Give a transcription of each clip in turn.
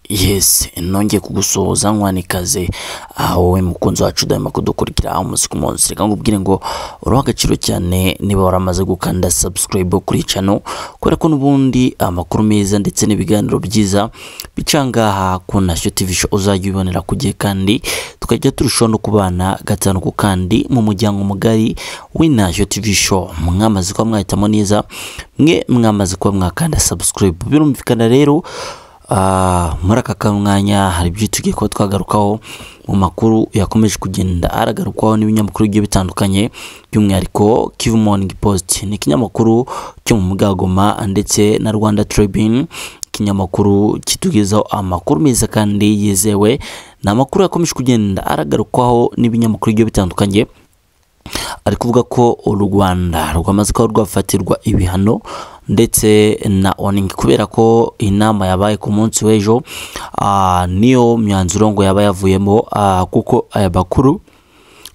Yes, nongeye kugusohoza nkaze aha wowe mukunzi wacu udahema kudukurikira aho umunsi ku munsi reka nkubwire ngo uriho agaciro cyane niba waramaze gukanda subscribe kuri iyi channel kubera ko n'ubundi amakuru meza ndetse n'ibiganiro byiza bica ngaha ku Nashyo TV show uzajya ubibonera ku gihe kandi tukajya turushaho no kubana gatanu ku kandi mu muryango mugari w'Inashyo TV show mwamaze kuba mwahitamo neza mwe mwamaze kuba mwakanda subscribe birumvikana rero Ah, muri aka kamwanya hari ibyo tugiye kuba twagarukaho mu makuru yakomeje kugenda aragarukwaho n'ibinyamakuru bigiye bitandukanye by'umwihariko Kivu Morning Post ni ikinyamakuru cyo mu Bwagoma ndetse na Rwanda Tribune ikinyamakuru kitugezaho amakuru meza kandi yizewe ni amakuru yakomeje kugenda aragarukwaho n'ibinyamakuru bigiye bitandukanye ari kuvuga ko u Rwanda rwamaze kuba rwafatirwa ibihano ndetse na oning kubera ko inama yabaye ku munsi w'ejo ah, niyo myanzuro ngo yaba yavuyemo ah, kuko aya makuru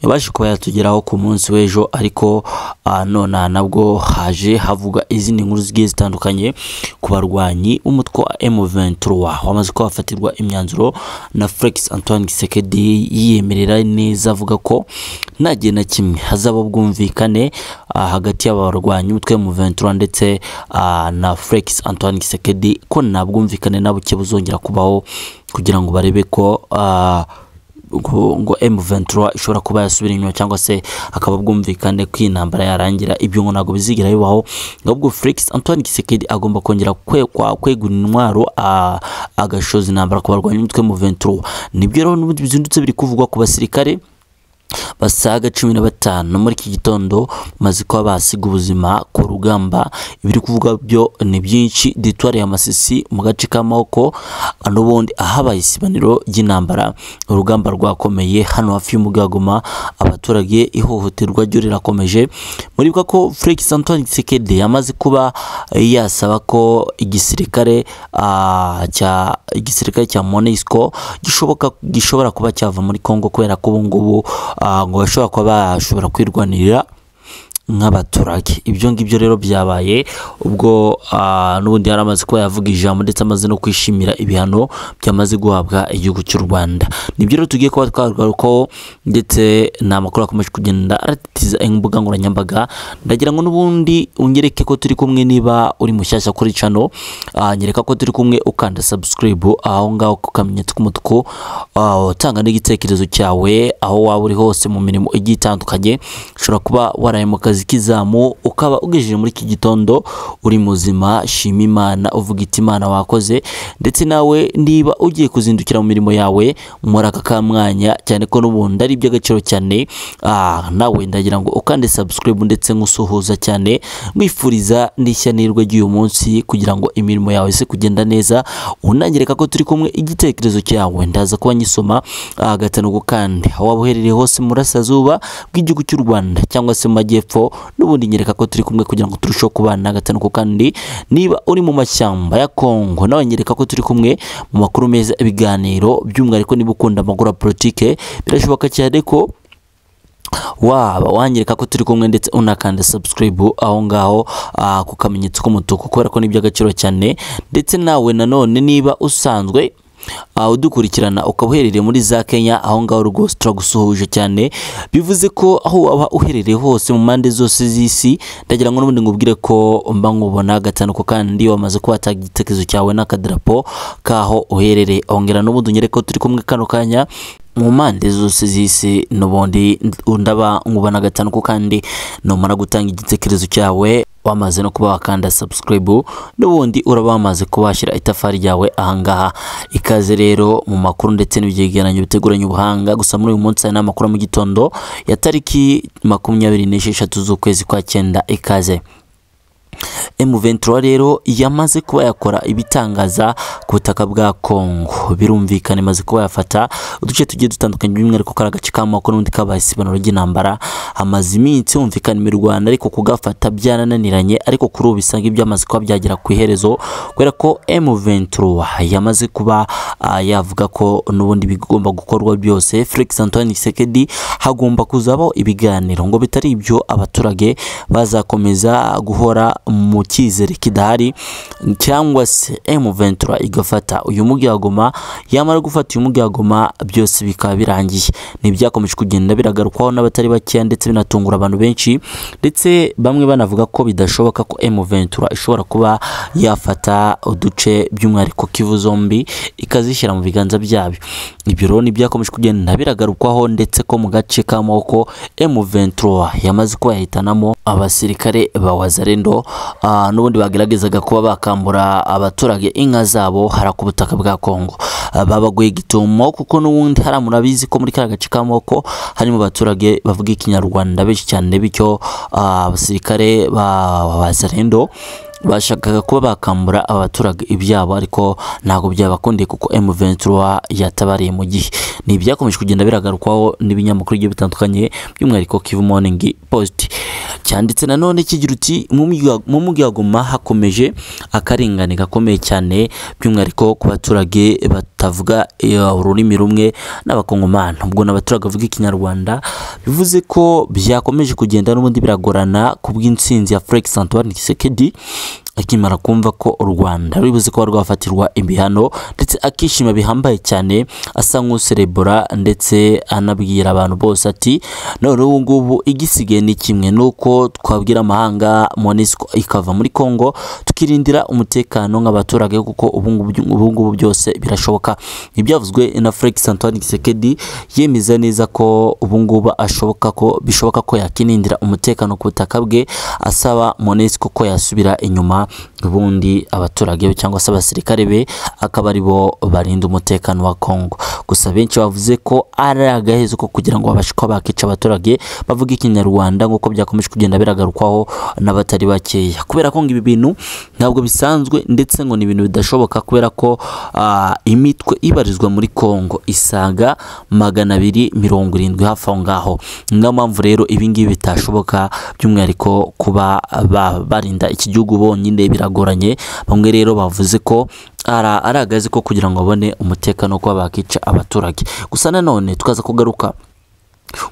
yabashe kuba yatugeraho ku munsi w'ejo ariko ah, none aha nabwo haje havuga izindi nkuru zigiye zitandukanye ku barwanyi umutwe wa M23 wamaze kuba wafatirwa imyanzuro na Felix Antoine Gisekedi yiyemerera neza avuga ko nta gihe na kimwe hazaba ubwumvikane ah, hagati y'abarwanyi umutwe wa M23 ndetse ah, na Felix Antoine Gisekedi ko nta bwumvikane na buke buzongera kubaho kugira ngo barebe ko ah, ngo ngo M23 ishobora kuba yasubira inyuma cyangwa se akaba bwumvikane ko iyi ntambara yarangira ibyo ngo ntabwo bizigira bibaho ahubwo Felix Antoine Tshisekedi agomba kongera kwekwa kwegura intwaro a- agashoza intambara ku barwanyi umutwe mu 23 nibyo rero n'ubundi bizindutse biri kuvugwa ku basirikare basaga cumi na batanu muri iki gitondo bamaze kuba basiga ubuzima ku rugamba ibiri kuvuga byo ni byinshi ditwari ya masisi mu gace k'amaboko n'ubundi ahabaye isibaniro ry'intambara urugamba rwakomeye hano hafi y'umugagoma abaturage ihohoterwa ryo rirakomeje muribuka ko Felix Antoine Tshisekedi yamaze kuba yasaba ko igisirikare ah, cya igisirikare cya MONUSCO gishoboka gishobora kuba cyava muri Kongo kubera ko ubu ngubu ah, ngo bashobora kuba bashobora kwirwanirira nk'abaturage ibyo ngibyo rero byabaye ubwo ah, n'ubundi yari amaze kuba yavuga ijambo ndetse amaze no kwishimira ibihano byamaze guhabwa igihugu cy'u Rwanda nibyo rero tugiye kuba twagarukaho ndetse ni amakuru akomeje kugenda aratiza imbuga nkoranyambaga ndagira ngo n'ubundi unyereke ko turi kumwe niba uri mushyashya kuri channel ah, nyereka ko turi kumwe ukanda subscribe aho ngaho ku kamenyetso k'umutuku ah, utanga n'igitekerezo cyawe aho waba uri hose mu mirimo igiye itandukanye ushobora kuba waraye mu kazi k'izamu ukaba ugejeje muri iki gitondo uri muzima shima imana uvuga iti imana wakoze ndetse nawe niba ugiye kuzindukira mu mirimo yawe muri aka kamwanya cyane ko n'ubundi ari iby'agaciro cyane ah, nawe ndagira ngo ukande subscribe ndetse nk'usuhuza cyane mwifuriza n'ishya n'irwe ry'uyu munsi kugira ngo imirimo yawe se kugenda neza unanyereka ko turi kumwe igitekerezo cyawe ndaza kuba nyisoma ah, gatanu ku kandi aho waba uherereye hose mu burasirazuba bw'igihugu cy'u Rwanda cyangwa se mu majyepfo n'ubundi nyereka ko turi kumwe kugira ngo turusheho kubana gatanu ku kandi niba uri mu mashyamba ya Kongo nawe nyereka ko turi kumwe mu makuru meza ibiganiro by'umwihariko niba ukunda amakuru ya politike birashoboka cyane ko waba wanyereka ko turi kumwe ndetse unakanda subscribe aho ngaho ah, ku kamenyetso k'umutuku kubera ko ni iby'agaciro cyane ndetse nawe nanone niba usanzwe Uh, udukurikirana ukaba uherereye muri za Kenya aho ngaho rwose turagusuhuje cyane bivuze ko aho waba uherereye hose mu mpande zose z'isi ndagira ngo n'ubundi ngubwire ko mba nkubona gatanu ko kandi wamaze kuba watanga igitekerezo cyawe n'akadarapo kaho uherereye ongera n'ubundi unyereke ko turi kumwe kano kanya mu mpande zose z'isi n'ubundi ndaba ngubana gatanu ku kandi numara gutanga igitekerezo cyawe wamaze no kuba wakanda subscribe n'ubundi uraba wamaze kuba washyira itafari ryawe ahangaha ikaze rero mu makuru ndetse n'ibyegeranyo biteguranye ubuhanga gusa muri uyu munsi hari n'amakuru yo mu gitondo ya tariki makumyabiri n'esheshatu z'ukwezi kwa cyenda ikaze M23 rero yamaze kuba yakora ibitangaza ku butaka bwa Kongo birumvikana imaze kuba yafata uduce tugiye dutandukanye by'umwihariko kari agace k'amoko n'undi kabaye isibaniro ry'intambara hamaze iminsi humvikana imirwano ariko kugafata byarananiranye ariko kuri ubu bisanga ibyamaze kuba byagera ku iherezo kubera ko M23 yamaze kuba ah, yavuga ko n'ubundi bigomba gukorwa byose Felix Antoine Tshisekedi hagomba kuzabaho ibiganiro ngo bitari ibyo abaturage bazakomeza guhora mu cyizere kidahari cyangwa se M23 igafata uyu mugiyagoma yamara gufata uyu mugiyagoma byose bikaba birangiye ni byakomeje kugenda biragarukwaho n'abatari bakeya ndetse binatungura abantu benshi ndetse bamwe banavuga ko bidashoboka ko M23 ishobora kuba yafata uduce by'umwihariko Kivu zombi ikazishyira mu biganza byabyo ibyo rero ni byakomeje kugenda biragarukwaho ndetse ko mu gace k'amaboko M23 yamaze kuba yahitanamo abasirikare ba Wazalendo ah, n'ubundi bageragezaga kuba bakambura abaturage inka zabo hara ku butaka bwa Kongo Ah, babaguye gitumo kuko n'ubundi hari murabizi ko muri kariya gace k'amaboko harimo abaturage bavuga ikinyarwanda benshi cyane bityo ah, abasirikare ba Wazalendo bashakaga kuba bakambura abaturage ibyabo ariko ntabwo byabakundiye kuko M23 yatabariye mu gihe ni ibyakomeje kugenda biragarukwaho n'ibinyamakuru bigiye bitandukanye by'umwihariko Kivu Morning Post cyanditse nanone kigira uti "Mu mujyi- mu mujyi wa Goma hakomeje akarengane gakomeye cyane by'umwihariko ku baturage batavuga eh, ururimi rumwe n'abakongomani ubwo n'abaturage bavuga ikinyarwanda bivuze ko byakomeje kugenda n'ubundi biragorana ku bw'intsinzi ya Felix Antoine Tshisekedi akimara kumva ko u Rwanda ruri buze kuba rwafatirwa ibihano ndetse akishima bihambaye cyane asa nk'userebura ndetse anabwira abantu bose ati none ubu ngubu igisigaye ni kimwe nuko twabwira amahanga MONUSCO ikava muri Congo tukirindira umutekano nk'abaturage kuko ubu ngubu ubu ngubu byose birashoboka ntibyavuzwe na Felix Antoine Tshisekedi yemeza neza ko ubu ngubu ashoboka ko bishoboka ko yakinindira umutekano ku butaka bwe asaba MONUSCO ko yasubira inyuma ubundi abaturage be cyangwa se abasirikare be akaba ari bo barinda umutekano wa Congo gusa benshi bavuze ko ari agahezo ko kugira ngo babashe kuba bakica abaturage bavuga ikinyarwanda nk'uko byakomeje kugenda bigarukwaho n'abatari bakeya kubera ko ngo ibi bintu ntabwo bisanzwe ndetse ngo ni ibintu bidashoboka kubera ko ah, imitwe ibarizwa muri Congo isaga magana abiri mirongo irindwi hafi aho ngaho niyo mpamvu rero ibi ngibi bitashoboka by'umwihariko kuba ba- barinda iki gihugu bonyine biragoranye bamwe rero bavuze ko ara- ari agazi ko kugira ngo babone umutekano wo kuba bakica abaturage gusa nanone tukaza kugaruka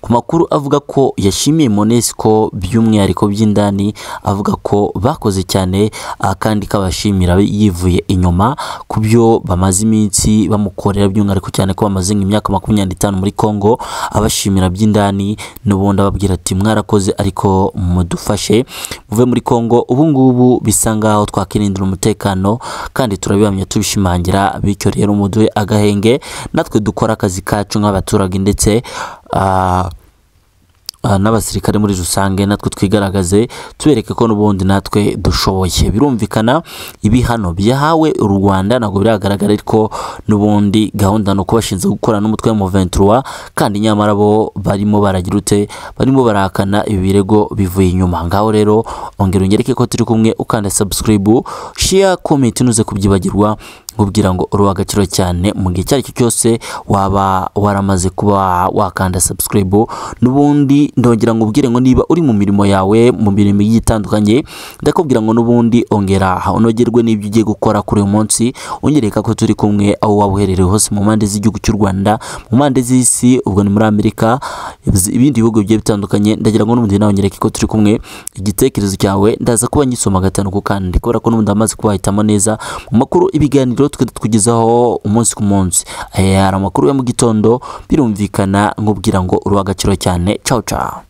ku makuru avuga ko yashimiye Monesco by'umwihariko by'indani avuga ko bakoze cyane ah, kandi kabashimira yivuye inyuma ku byo bamaze iminsi bamukorera by'umwihariko cyane ko bamaze nk'imyaka makumyabiri n'itanu muri Congo abashimira by'indani n'ubundi ababwira ati mwarakoze ariko mudufashe muve muri Congo ubu ngubu bisa ngaho twakirindira umutekano kandi turabihamya tubishimangira bityo rero muduhe agahenge natwe dukora akazi kacu nk'abaturage ndetse ah, ah, n'abasirikare muri rusange natwe twigaragaze tubereke ko n'ubundi natwe dushoboye birumvikana ibihano byahawe u Rwanda ntabwo biragaragara ariko n'ubundi gahunda ni uko bashinzwe gukora n'umutwe wa M23 kandi nyamara bo barimo baragira ute barimo barahakana ibi birego bivuye inyuma ngaho rero ongera ungereke ko turi kumwe ukanda subscribe share comment ntuze kubyibagirwa nkubwira ngo uri uw'agaciro cyane mu gihe icyo ari cyo cyose waba waramaze kuba wakanda subscribe n'ubundi ndongera ngo ubwire ngo niba uri mu mirimo yawe mu mirimo igiye itandukanye ndakubwira ngo n'ubundi ongera unogerwe n'ibyo ugiye gukora kuri uyu munsi ungereka ko turi kumwe aho waba uherereye hose mu mpande z'igihugu cy'u Rwanda mu mpande z'isi ubwo ni muri Amerika ibindi bihugu bigiye bitandukanye ndagira ngo n'ubundi nawe nyereke ko turi kumwe igitekerezo cyawe ndaza kuba nyisoma gatanu ku kandi kubera ko n'ubundi amaze kuwahitamo neza mu makuru ibiganiro twari tukugezaho umunsi ku munsi Eh, hari amakuru ya mu gitondo birumvikana nkubwira ngo uri uw'agaciro cyane ciao ciao